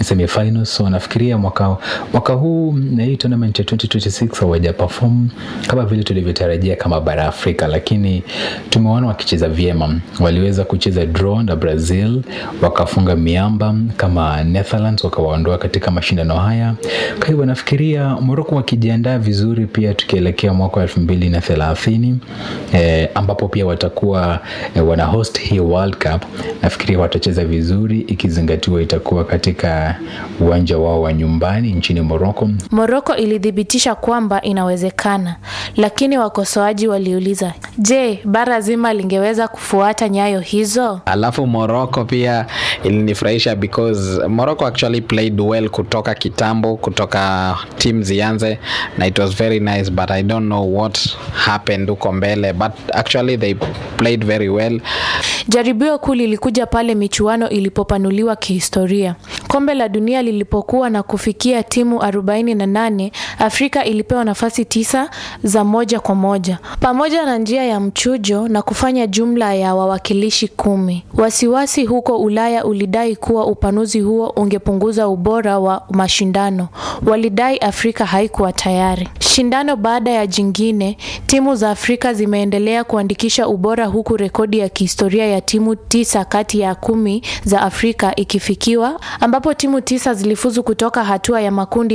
semifinals so nafikiria mwaka, mwaka huu na hii tournament ya 2026 hawaja perform kama vile tulivyotarajia kama bara Afrika, lakini tumeona wakicheza vyema. Waliweza kucheza draw na Brazil, wakafunga miamba kama Netherlands, wakawaondoa katika mashindano haya. Kwa hivyo nafikiria Morocco wakijiandaa vizuri, pia tukielekea mwaka wa elfu mbili na thelathini eh, ambapo pia watakuwa eh, wana host hii World Cup, nafikiria watacheza vizuri ikizingatiwa itakuwa katika uwanja wao wa nyumbani nchini Morocco. Moroko ilithibitisha kwamba inawezekana, lakini wakosoaji waliuliza, je, bara zima lingeweza kufuata nyayo hizo? alafu morocco pia ilinifurahisha because morocco actually played well kutoka kitambo kutoka team zianze na it was very nice but i don't know what happened huko mbele but actually they played very well Jaribio kuu lilikuja pale michuano ilipopanuliwa kihistoria. Kombe la dunia lilipokuwa na kufikia timu 48, Afrika ilipewa nafasi tisa za moja kwa moja pamoja na njia ya mchujo na kufanya jumla ya wawakilishi kumi. Wasiwasi huko Ulaya ulidai kuwa upanuzi huo ungepunguza ubora wa mashindano. Walidai Afrika haikuwa tayari. Shindano baada ya jingine, timu za Afrika zimeendelea kuandikisha ubora huku rekodi ya kihistoria ya timu tisa kati ya kumi za Afrika ikifikiwa ambapo timu tisa zilifuzu kutoka hatua ya makundi